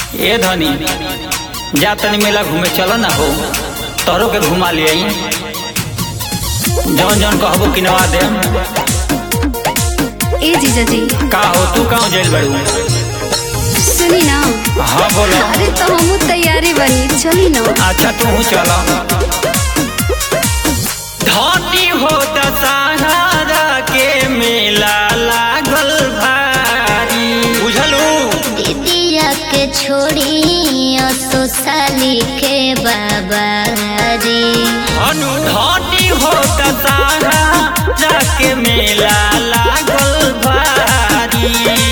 ए धनी जा तनी मेला घूमे चल ना हो तोरो के घुमा ले आई जौन जौन कहबो किनवा दे ए जीजा जी का हो तू कहाँ जेल बड़ू सुनी ना हाँ बोलो अरे तो हम तैयारी बनी चली ना अच्छा तू चल धनी हो दशहरा के मेला लागल भारी बुझलू दीदिया के छोड़ी सोसाली के बाबा रे अनु धनी हो दशहरा के मेला लागल भारी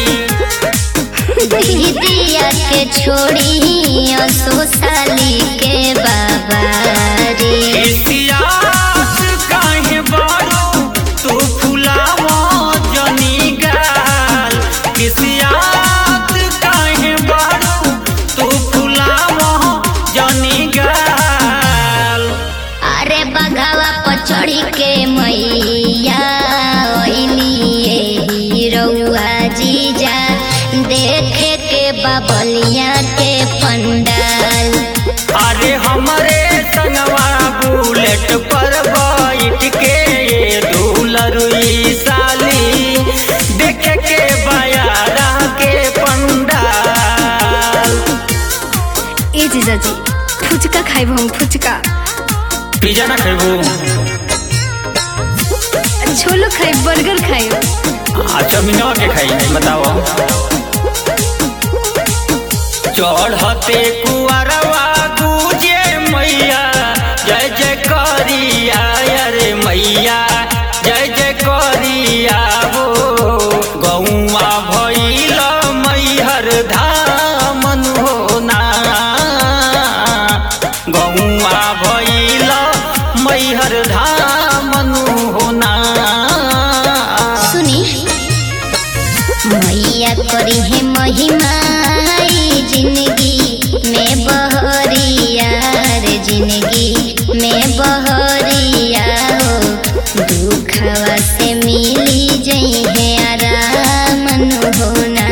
दीदिया के छोड़ी सोसाली के बाबा रे इतिहास काहे बारू तू फुलावा जनी गाल इतिहास काहे बारू तू फुलावा जनी गाल अरे बघावा पर चढ़ी के मैया ओइली रउआ जीजा देखे के बबलिया के पंडाल अरे हमरे संगवा बुलेट पर बैठ के ये दुलरुई साली देखे के बयारा के पंडाल ए जीजा जी फुचका खाइब हम फुचका पिज्जा ना खेबू छोलो खाइब बर्गर खाइब अच्छा मिनवा के खाई बताओ चढ़ते कुआरवा गुजे मैया जय जय करिया अरे मैया जय जय करिया हो गौआ भैल मैहर धामन हो ना गौआ भैल मैहर धामन हो ना सुनी मैया करी है महिमा ई जिंदगी में बहरिया रे जिंदगी में बहरिया हो दुखवा से मिली जई है आराम होना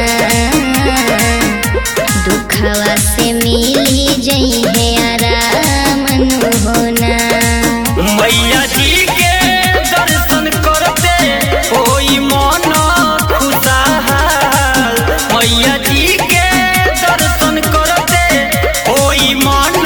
दुखवा से मिली जई है आराम होना मैया जी के दर्शन करते कोई मन खुशहाल मैया जी के दर्शन करते कोई मन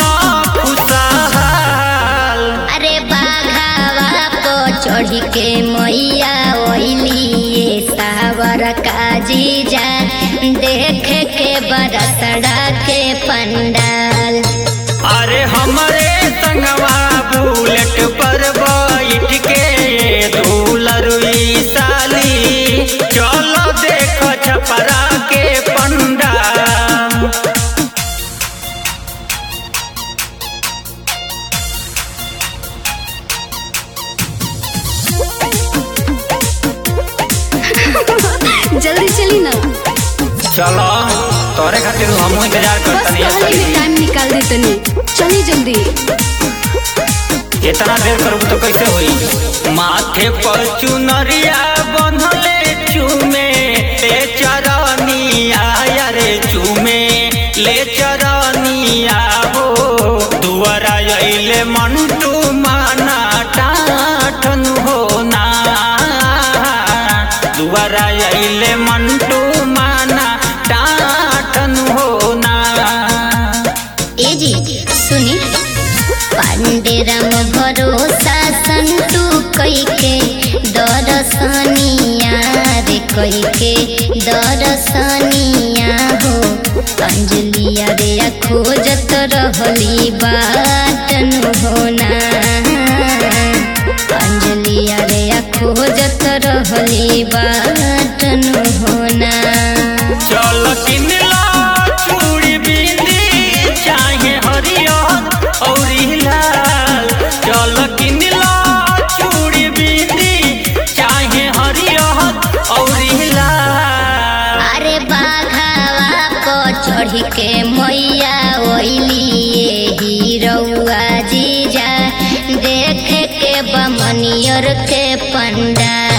खुशहाल अरे बाघावा को चढ़ी के मैया ओइली सावर का जीजा देख के बरसड़ा के पंडाल अरे हमरे संगवा बुलेट पर बैठ के दुलरुई साली चलो देख छपरा के पंडाल जल्दी चली ना चलो तोरे खातिर हम इंतजार बस करतनी कहली में टाइम निकाल दे तनी चली जल्दी इतना देर करबू तो कैसे होई माथे पर चुनरिया बंधले चूमे ले चरनिया रे चूमे ले चरनिया हो दुआरा अइले मंटू माना टाठन हो ना दुआरा अइले मंटू माना टाठन हो ना ए जी सुनी पांडेरम भरोसा संतु कई के दरसनिया रे कई के दरसनिया हो अंजलिया रे खोजत रहली बाटन होना अंजलिया रे खोजत रहली बाटन होना चल किनला चूड़ी बिंदी चाहे हरियर और लाल चल किनला चूड़ी बिंदी चाहे हरियर और लाल अरे बाघावा को चढ़ी के मैया ओइली हीरौआ जीजा देख के बमनियर के पंडा